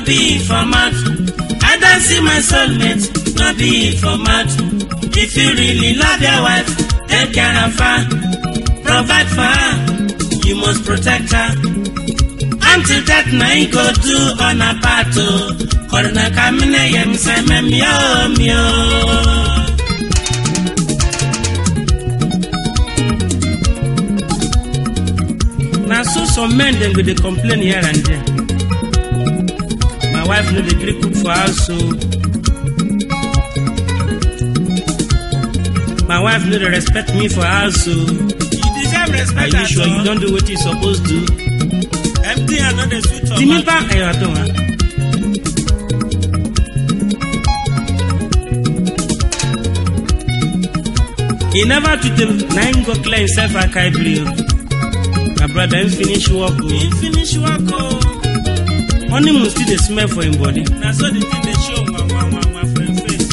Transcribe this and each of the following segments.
be for mouth. I don't see my soulmate, no be for mouth. If you really love your wife, take care of her, provide for her, you must protect her. Until that night go do on a pato, korna kamine yem se me mio mio. na so some men dem go dey complain here and there my wife no dey gree cook for house o my wife no dey respect me for house o You deserve are respect you at sure you all. don do wetin you suppose do Empty and not the sweet for tìmí mouth. bá ẹ̀yọ̀ tó wọn. he never treat him na him go clear himself akaibiri o my brother him finish work o He finish work o. honeymoon still dey smell for him body. Na so the thing dey show ma ma ma ma for him face.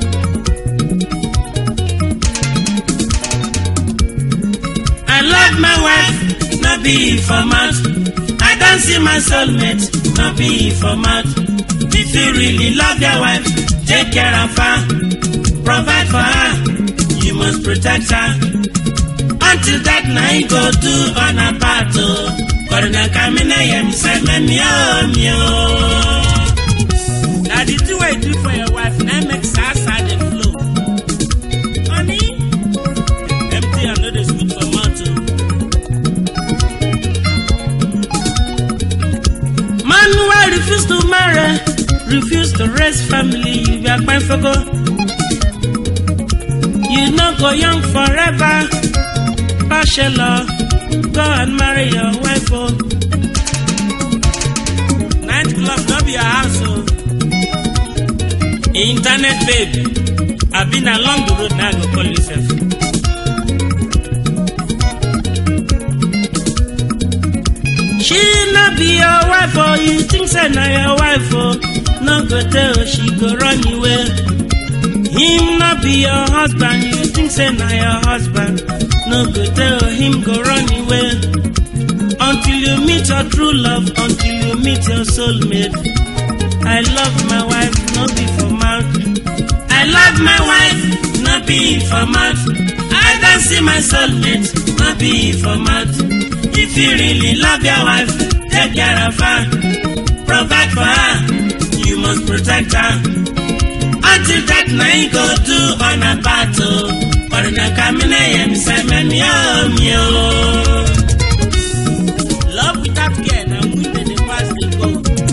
I love my wife, no be for mouth. I don't see my soulmate, no be for mouth. If you really love your wife, take care of her, provide for her, you must protect her. Until that night go do on a battle. Korna kamina yem se me mio mio. Na the thing wey you do for your wife na im make sa sa dey flow. Honey, empty and no dey sweet for mouth o. Man wey refuse to marry, refuse to raise family, you be akpanfogo. You no go young forever, bachelor. Go and marry your wife, oh. Night club no be your house o. Internet babe, I been along the road now. Go call yourself. She no be your wife, oh. You think say na your wife, oh. No go tell she go run away. Him no be your husband, you think say na your husband. No go tell him go run away. Until you meet your true love, until you meet your soulmate. I love my wife, no be for mouth. I love my wife, no be for mouth. I don't see my soulmate, no be for mouth. If you really love your wife, take care of her, provide for her, you must protect her. Until that night go do on a battle. Korna kamina yem se me mio mio. Love without care na when dem dey pass dey go.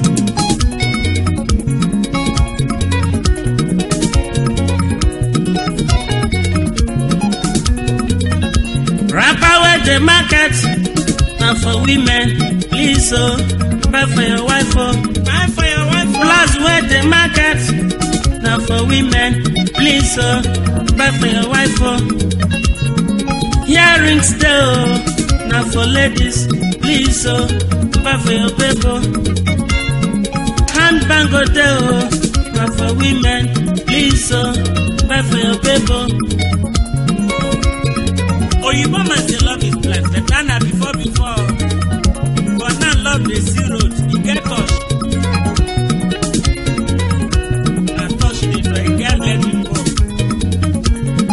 Rapper with the market, now for women, please oh, buy for your wife oh. Buy for your wife o. Plus with the market, now for women, please oh, buy for your wife oh. Earrings there oh, now for ladies, please oh, buy for your baby oh. Handbag oh there oh, now for women, please oh, buy for your baby oh. Oyibo man say love is blind, but na na before before. But now love dey see road, e get touch. Na touch dey do, e get let him go.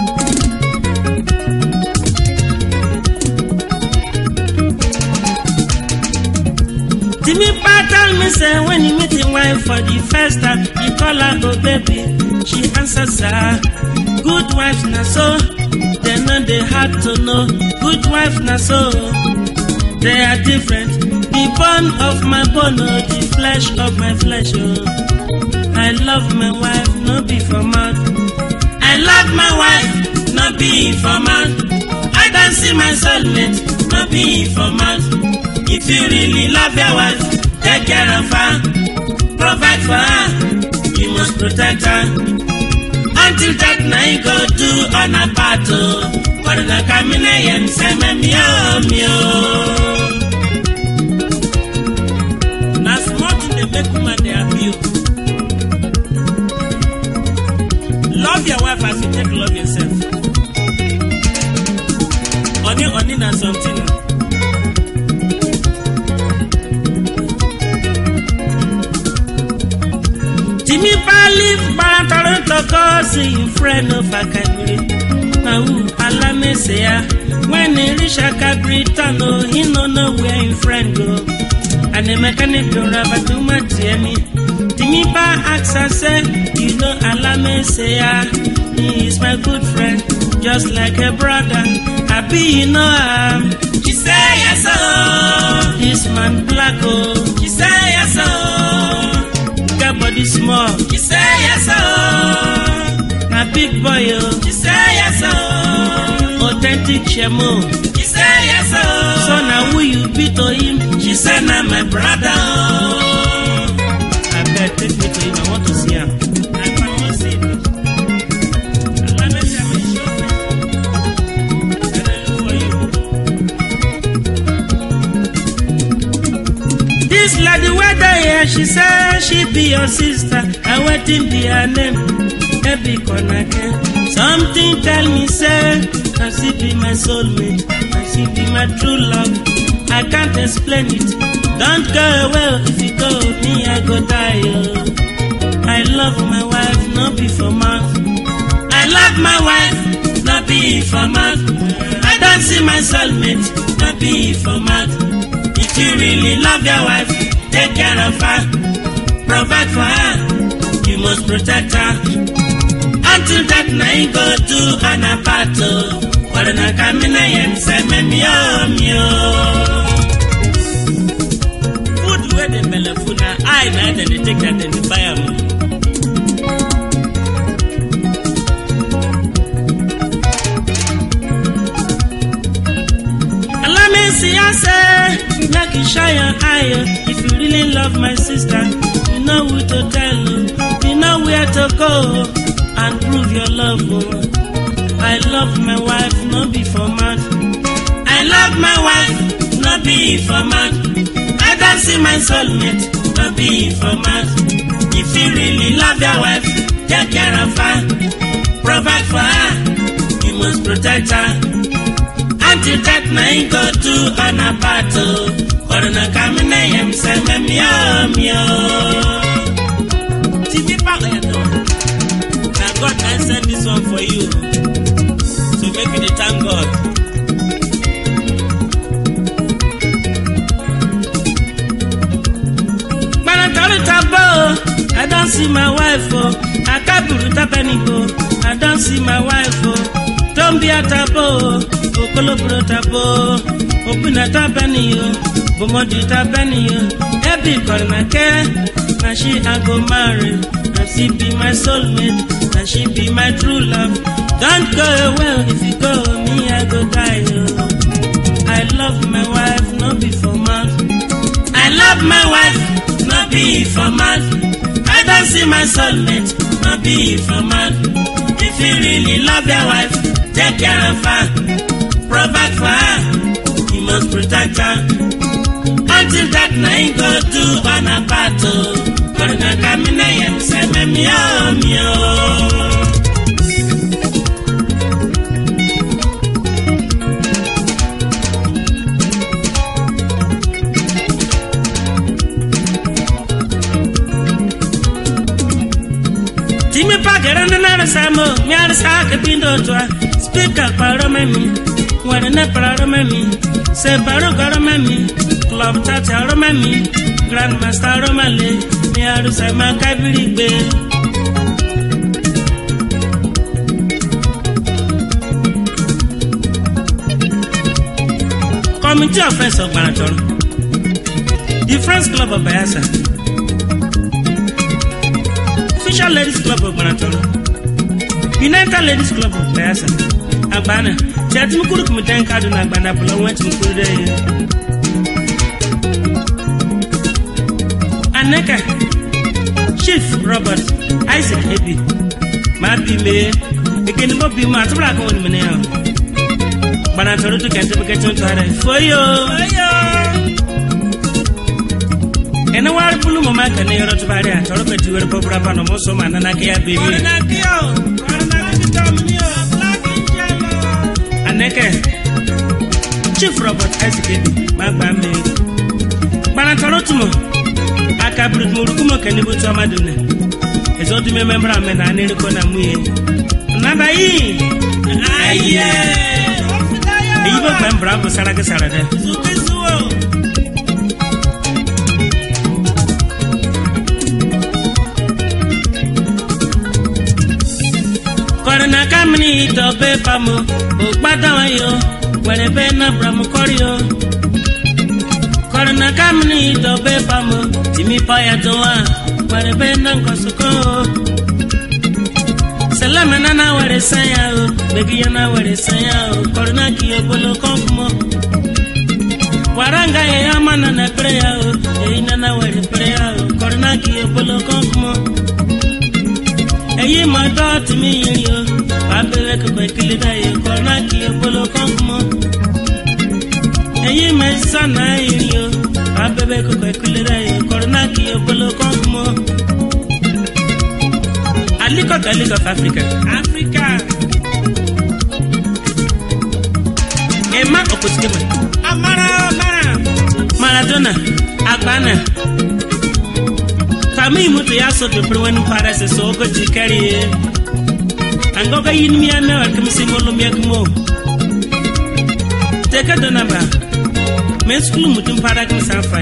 Timi Pa tell me say when you meet him wife for the first time, you call her oh baby. She answers her, good wife na so. They know they hard to know. Good wife na so. They are different. The bone of my bone, oh, the flesh of my flesh. Oh. I love my wife, no be for mouth. I love my wife, no be for mouth. I don't see my soulmate, no be for mouth. If you really love your wife, take care of her, provide for her, you must protect her. Until that night go do on a battle, Korna kamina yem seme mio mio. Na small thing dey make woman dey happy o. Love your wife as you take love yourself. Honey, honey na something. o. tọrọ tọkọ sí friend of akabiri mawu alamesea when he reach akabiri town o he no know where him friend go and the mechanic don raba too much hear me timi pa ask her say you know alamesea he is my good friend just like a brother abi you know am. She say yes, oh. This man black oh, She say yes, oh. got body small, She say yes, oh. na big boy oh, She say yes, oh. authentic shemo. She say yes, oh. So now who you be to him? She say na my brother, oh. I beg take me to him. I want to see him. I wan see him. Alamesi, I'm show me. I dey look for you. This lady weather here, she say she be your sister. I waiting be her name. Baby Konake. Something tell me say, now she be my soulmate. Now she be my true love. I can't explain it. Don't go away. If you go, me I go die. Oh. I love my wife, not be for mouth. I love my wife, not be for mouth. I don't see my soulmate, not be for mouth. If you really love your wife, take care of her, provide for her. You must protect her. Until that night go to an apart. Kwarana kamina yen se me mio mio. Food where the melafuna, I na then they take that and they buy am. Allow me see I say, make you shine your eye. oh. If you really love my sister, you know who to tell, oh. you know where to go oh, and prove your love. Oh. I love my wife, no be for mad. I love my wife, not be for mad. I don't see my soulmate, not be for mad. If you really love your wife, take care of her, provide for her. You must protect her. Until that night go to an apart. Corona coming, I am saying, meow, meow. TV back there, though. Now God can send this one for you. So make you the thank God. When I turn it up, oh, I don't see my wife, oh. I can't put it up anymore. I don't see my wife, oh. Don't be a tabo, oh, kolobro tabo, open a tabani, oh, bomodi tabani, oh. Every corner care, now she I go marry, now she be my soulmate, now she be my true love. Don't go away, if you go, me I go die, oh. I love my wife, no be for mouth. I love my wife, not be for mad. I don't see my soulmate, not be for mad. If you really love your wife, take care of her, provide for her. You must protect her. Until that night go to an apart. Corona kamina yem se me meow meow. Timi pagara na na samo, mi arsa ke pindo twa. Speaker paro memi, wara na paro memi. Se paro garo memi, club tata ro memi. Grandmaster ro male, mi arsa ma kabiri gbe. Committee of Friends of Marathon. The Friends Club of Bayelsa. Official Ladies Club of Marathon. United Ladies Club of Bayelsa. Agbana. Tí a ti mú kúrò kùmù dẹ́n káàdùn ní agbana bùlọ̀ wọ́n ti mú kúrò dẹ́ yẹn. Aneka. Chief Robert Isaac Ebi. Màá bí mi. Èké ni mo bí mu àtúbọ̀lá kan wọ̀ ní mi ní yàn. Gbana tọrọ tó kẹntẹ bẹ́kẹ́ tó ń tọ́ ara ẹ̀. Fọyọ́. Ẹni wàá rí bulu mọ̀mọ́ akẹ́ ní yọrọ tó bá rí à tọrọ bẹ̀ ti wẹ́rẹ́ bọ́ búra bá nà ọmọ sọ́mọ́ àná náà kéya bèbí. Corona kio, corona kio mi o, black angelo. Aneke. Chief Robert Isaac Ebi máa gbà mí. Gbana tọrọ tùmọ̀. Akabiri tùmọ̀ orúkú mọ̀ kẹ́ níbo tí ọmọ dùn nẹ̀. ezodu me membra me na ne ko na mu ye nada yi ayé eyi bo gbem bra bo sara ke sara de sukisuwo kọrìnà kámínì ìtọ̀ pé pamọ́ ò gbádùn wọn yọ wẹ̀rẹ̀ bẹ́ẹ̀ náà bùrọ̀mù kọ́rí o. kọrìnà kámínì ìtọ̀ pé pamọ́ tìmí pọ́yà tó wà wẹ̀rẹ̀ bẹ́ẹ̀ náà kọ̀ sùkọ́ o. sẹlẹ̀mì nana wẹ̀rẹ̀ sẹ́yà o gbẹ̀gìyà náà wẹ̀rẹ̀ sẹ́yà o kọrìnà kì í bolo kọ́kùmọ́. waranga ye ama nana pere o èyí nana wẹ̀rẹ̀ pere o kọrìnà kì í bolo kọ́kùmọ́ èyí mọ dọ́ọ̀tì mi yìí o wàá bẹ̀rẹ̀ kẹ̀kẹ́ kílé dáyé kọ́nà kí o bolo kàn mọ́. èyí mọ sànà yìí o wàá bẹ̀rẹ̀ kẹ̀kẹ́ kílé dáyé kọ́nà kí o bolo kàn mọ́. alikọ galig of africa africa emma oposikema amara amara maradona agbana kami mutu ya so to pere wani para se so ko jikari ango ka yin mi ame wa kimi singolo mi akmo teka dona ba men skulu mutum para kimi sa fa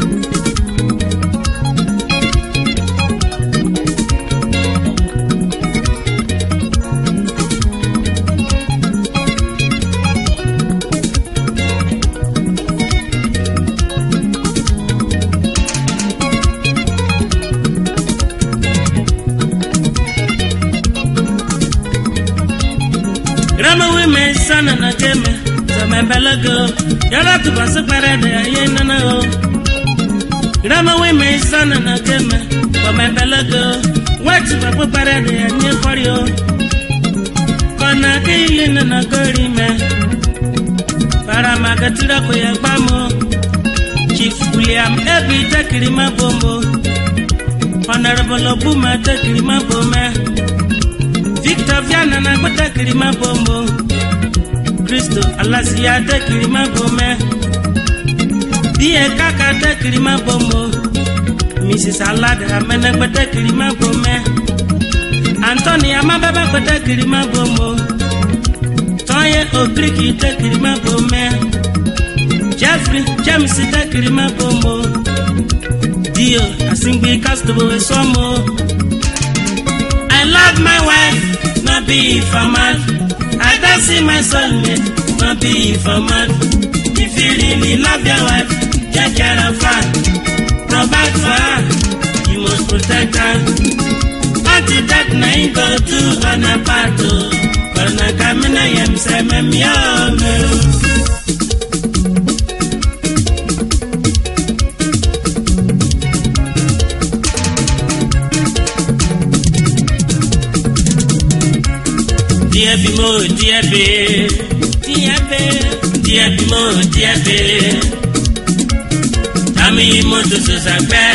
Rama women sana na keme Sama belago Yara tu basu para de aye nana o Rama women sana na keme Sama belago Wati bapu para de anye kori o Kona kili nana gori me Para magatira ko ya gbamo Chief William Ebi tekiri ma bombo Honorable Obuma tekiri ma bome victor viana na gbọ́dọ̀ kiri má bombo kristo alasiya tẹ kiri má bomẹ bíyẹ kaka tẹ kiri má bombo mrs alada amẹnẹgbẹdẹ kiri má bomẹ anthony amabẹbẹ gbẹdẹ kiri má bombo tọyẹ ogiriki tẹ kiri má bomẹ jeffrey james tẹ kiri má bombo dio asingbi castable esọmọ. I love my wife, not be for man. I don't see my soulmate, not be for man. If you really love your wife, take care of her. Provide for her, you must protect her. Until that night go to an apart. Corona kamina yem se me miome. Díẹ̀ bí mo díẹ̀ bẹ́ẹ̀. Díẹ̀ bẹ́ẹ̀. Díẹ̀ bí mo díẹ̀ bẹ́ẹ̀. Tàmí mo tuntun sàgbẹ́.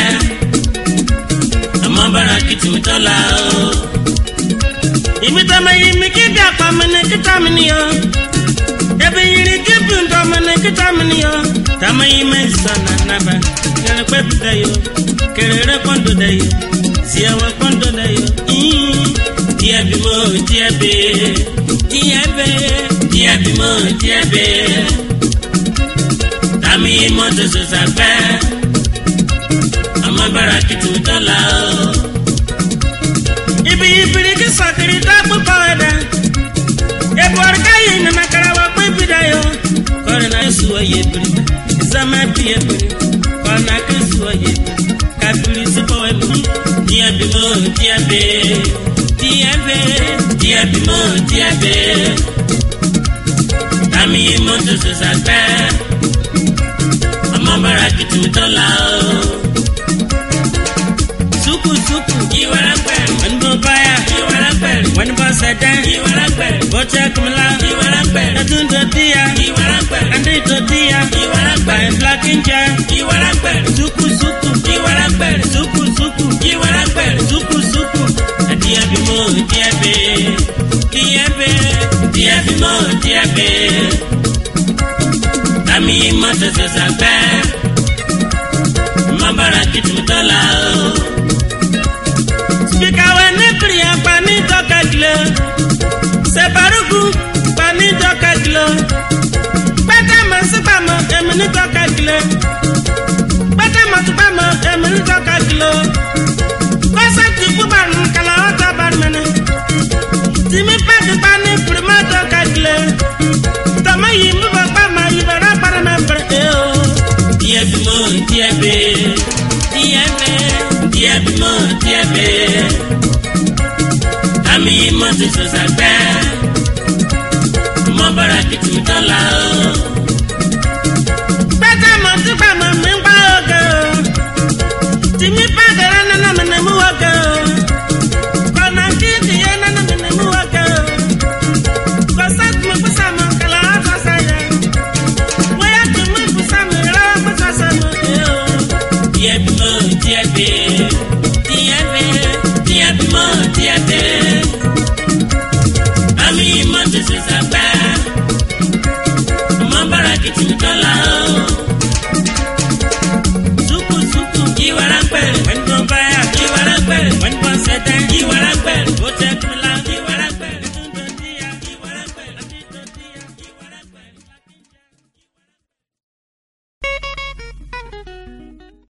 Àmọ́ bára kìtì mi tọ́la o. Ibi tó ma yí mi kí bí àpá mi ní kíta mi ni o. Ebi yìí kí bí ntọ́ mi ní kíta mi ni o. Tàmí yí mi sọ̀nà nàbà. Kẹrẹ pẹ́ bi dẹ̀ yo. Kẹrẹ rẹ kọ́ńdò dẹ̀ yo. Tiẹ̀wẹ̀ kọ́ńdò dẹ̀ yo. Díẹ̀ bí mo díẹ̀ bẹ́ẹ̀. Díẹ̀ bẹ́ẹ̀. Díẹ̀ bí mo díẹ̀ bẹ́ẹ̀. Tàmí yí mo tuntun sàgbẹ́. Àmọ́ bára kìtì mi tọ́la o ibi ibiri ki sakiri ta kpukpa wɛdɛ ebuwari ka yi nana karawa kpe bi da yo kɔri na esu wa ye biri zama bi ye biri kɔna ke su wa ye biri ka biri si kɔ wɛ mi diɛ bi mo diɛ be diɛ be diɛ bi mo diɛ be tami yi mo tutu sagbɛ ɔmɔ bara kìtìmí tɔ la o suku suku iwara gbɛri wani bɔ baya iwara gbɛri wani bɔ sɛdɛ iwara gbɛri bɔtɛ kumila iwara gbɛri ɛdun dɔ diya iwara gbɛri andi dɔ diya iwara gbɛri filakinjɛ iwara gbɛri suku suku iwara gbɛri suku suku iwara gbɛri suku suku adiɛ bi mo diɛ be diɛ be diɛ bi mo diɛ be tami ma tɛsɛ sagbɛ mabara kitimitɔ la o. Speaker sẹ̀bárùkù pa ní dọ́ka kìlọ̀ pẹ́tẹ́ mọ̀ sípàmọ́ èmi ní dọ́ka kìlọ̀ pẹ́tẹ́ mọ̀ sípàmọ́ èmi ní dọ́ka kìlọ̀ kọ́sẹ́tì fúbàrún kàlà ọ̀tọ̀ bàrùmẹ́ni tìmí pẹ́tù pa ní pìrìmọ́ dọ́ka kìlọ̀ tọmọ yìí mú bọ̀ pàmò ìbẹ̀rẹ̀ pàrọ̀mẹ́ bẹ̀rẹ̀ ẹ̀ o. díẹ̀ bí mo díẹ̀ bẹ́ẹ̀ díẹ̀ bẹ́ẹ̀ díẹ̀ bí mo díẹ̀ bẹ́ẹ̀ àmì mo ti sọ̀sà gbẹ́ mo bára kìtì mi tán la o.